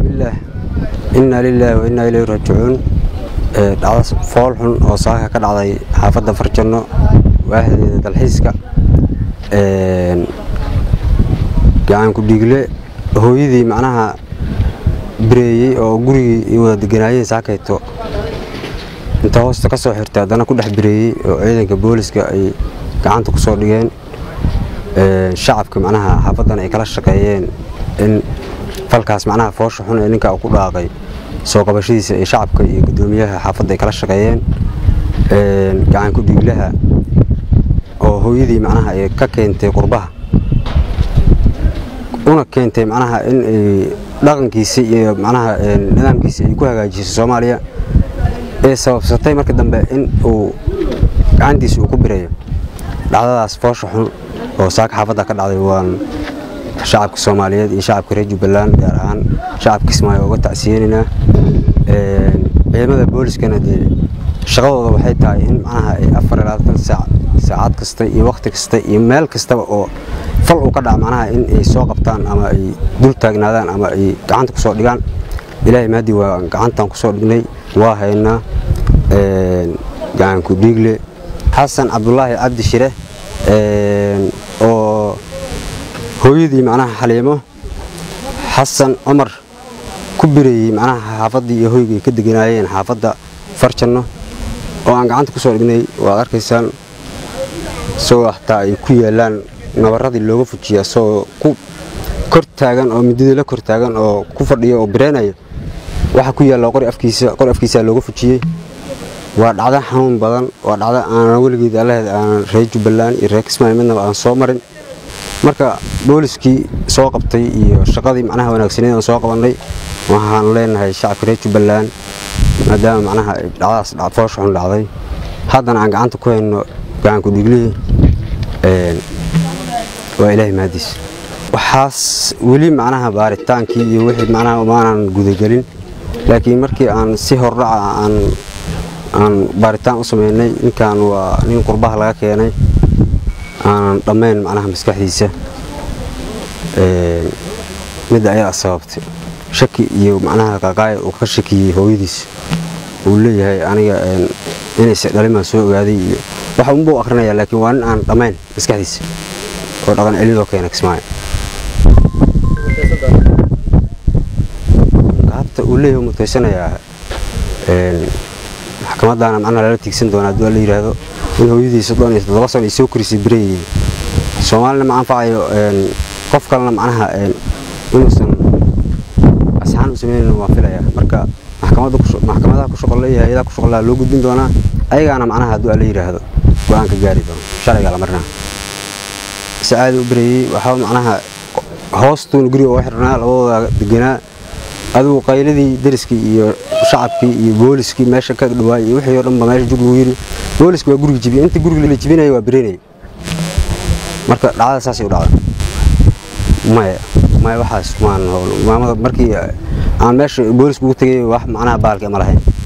bismillaah inna lilaahi wa innaa ilayhi raajicuun dhacdo fool xun oo saaka ka dhacday xaafadda farjanno waaxdeeda dalxiiska gacan ku dhiigle hooyadii macnaha bireeyey oo gurigii ay wada deganaayeen saakayto inta hoosta ka soo xirtay haddana ku dhex bireeyey oo ciidanka booliska ay gacanta ku soo dhigeen shacabka macnaha xaafaddan ay kala shaqeeyeen in falkaas macnaha foosha xun ee ninka ku dhaaqay soo qabashadiisa ee shacabka iyo guddoomiyaha xaafadda ay kala shaqeeyeen gacan ku dhiiglaha oo hooyadii macnaha ay ka keentay qurbaha una keentay macnaha in ay dhaqankiisa iyo macnaha nidaamkiisa ay ku hagaajiso soomaaliya ee sababsatay marka dambe in uu gacantiisa uu ku bireeyo dhacdadaas foosha xun oo saaka xaafadda ka dhacday waan shacabka soomaaliyeed iyo shacabka reer jubbaland gaar ahaan shacabka kismaayo uga tacsiyeynaynaa ciidamada booliskana dee shaqadooda waxay tahay in macnaha ay afar ilaa tan saac saacad kasta iyo wakhti kasta iyo meel kastaba oo fal uu ka dhaca macnaha in ay soo qabtaan ama ay dul taagnaadaan ama ay gacanta ku soo dhigaan ilaahay maadii waa gacantan ku soo dhignay waa haynaa gacanku dhiigle xasan cabdulaahi cabdi shire oo hooyadii macnaha xaliimo xasan cumar ku bireeyey macnaha xaafaddii iyo hoygay ka deganaayeen xaafadda farjanno oo aan gacanta ku soo dhignay waad arkaysaan isagoo xataa ay ku yaalaan nabarradii looga fujiya isagoo ku kor taagan oo midadii la kor taagan oo ku fadhiya oo bireenaya waxaa ku yaalla qori afkiisa qori afkiisaa looga fujiyey waa dhacdo xanuun badan waa dhacdo aanan weligeed allaheed aanan reer jubbaland iyo reer kismaayo midnaba aan soo marin marka booliskii soo qabtay iyo shaqadii macnaha wanaagsaneed aan soo qabannay waxaan leenahay shacabka reer jubbaland maadaama macnaha dhacdaas foosha xun dhacday haddana aan gacanta ku hayno gacanku dhiiglihii waa ilaahay mahadiis waxaas weli macnaha baaritaankii iyo wixii macnaha maanan gudagelin laakiin markii aan si hordhaca aan aan baaritaan u sameynay ninkan waa nin qurbaha laga keenay aanan dhammayn macnaha maskaxdiisa midda ayaa sababtay shaki iyo macnaha qaqaaya uu ka shakiyey hooyadiis uu leeyahay aniga inayse dhalimaan soo ogaaday iyo waxa unbuu akhrinayaa laakiin waa nin aan dhammayn maskaxdiisa oo dhaqan celidoo keena kismaayo qaabta uu leeyahay mutaysanayaa maxkamadaana macnaha lala tiigsan doonaa hadduu la yidhaahdo in hooyadii soddon iyo toddoba sano ay soo korisay bireeyey soomaalina ma anfacayo qof kalena macnaha inuusan asxaan u sameynayna waan filayaa marka maxkamadaha ku shaqolle iyo hay-adaha ku shaqollaha loo gudbin doonaa ayagaana macnaha hadduu la yidhaahdo go-aan ka gaari doono sharciga la marnaa si caadi u bireeyey waxaa macnaha hoostuuna guriga uga xirnaa labadooda deganaa adigu qayladii dariskii iyo shacabkii iyo booliskii meesha ka dhawaay iyo wixii oo dhanba meesha jug lagu yiri booliska waa guriga jibiyey inta guriga la jibinaya waa bireynaya marka dhacdada saasay u dhacda maya maya waxaas maan maamada markii aan meesha boolisku ugu tegay wax macnaha baalka ma lahayn